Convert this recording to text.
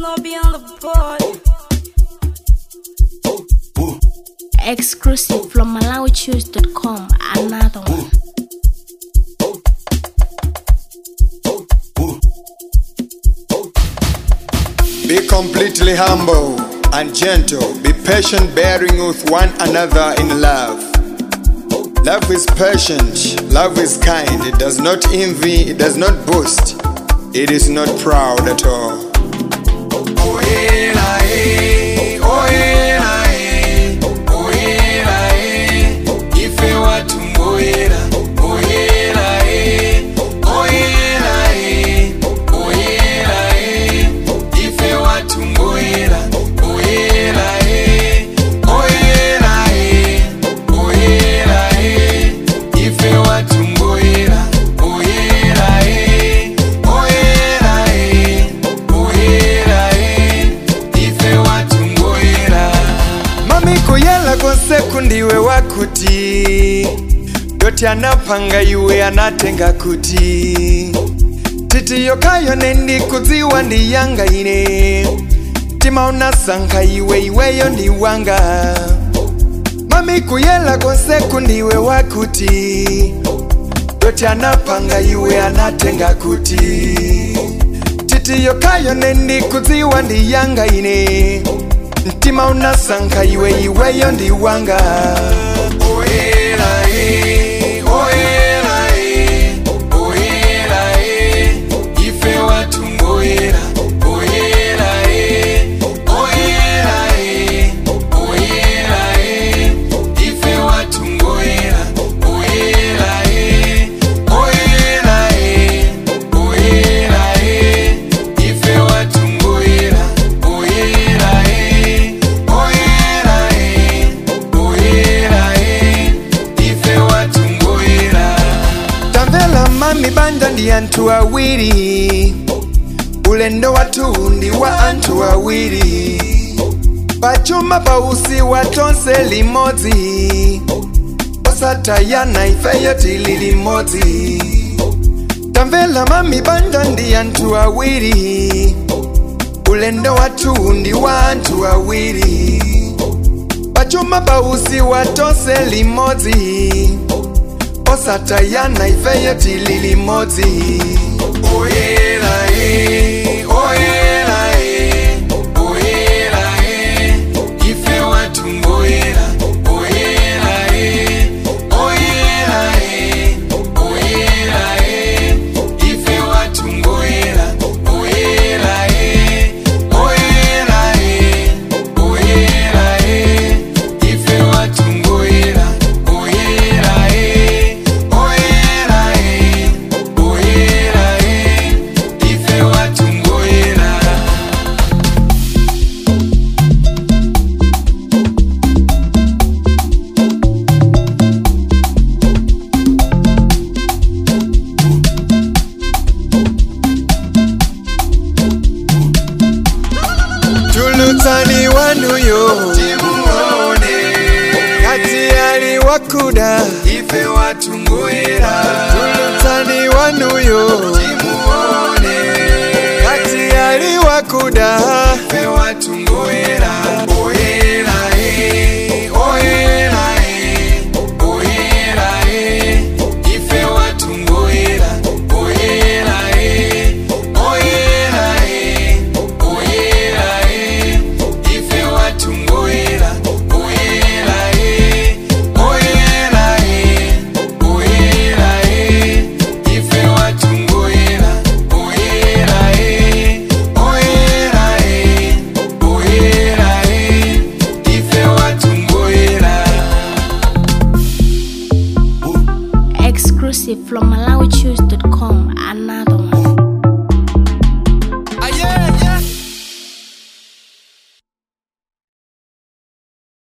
Bobby on the board. Exclusive from MalawiChoose.com. Another one. Be completely humble and gentle. Be patient, bearing with one another in love. Love is patient, love is kind. It does not envy, it does not boast, it is not proud at all. mami kuyela konse kundiwe wakuti doti anapanga iwe anatenga kuti titi yokayo nendi kudziwa ndiyanga ine tima unasankha iwe iweyo ndi wanga mami kuyela konse kundiwe wakuti doti anapanga iwe anatenga kuti titi yokayo nendi kudziwa ndiyanga ine mtima unasankha iwe iweyo ndi wanga oyera e, oyera e, oyera e, ife watungoyera oyera e, oyera e, oyera e, ife watungoyera oyera e, oyera e, oyera e, ife watungoyera oyera e, oyera e, oyera e, ife watungoyera tamvela mami banja ndi anthu awiri ulendo wathu ndi wa anthu awiri pachuma pausi wa tonse limodzi osatayana ifeyo tili limodzi tamvela mami banja ndi anthu awiri ulendo wathu ndi wa anthu awiri pachuma pausi wa tonse limodzi osatayana ifeyo tili limodzi oyera e, oyera e, oyera e, ife watungoyera oyera e, oyera e, oyera e, ife watungoyera oyera e, oyera e, oyera e, ife watungoyera oyera e, oyera e, oyera e, ife watungoyera tulutsani wanuyo timuone kati ali wakuda ife watungoyera tulutsani wanuyo timuone kati ali wakuda ife watungoyera oyera e oyera e oyera e ife watungoyera oyera e oyera e oyera e ife watungoyera oyera e oyera e oyera e ife watungoyera oyera e oyera e oyera e ife watungoyera Exclusive from MalawiChoose.com. Another one. Ah, yeah, yeah.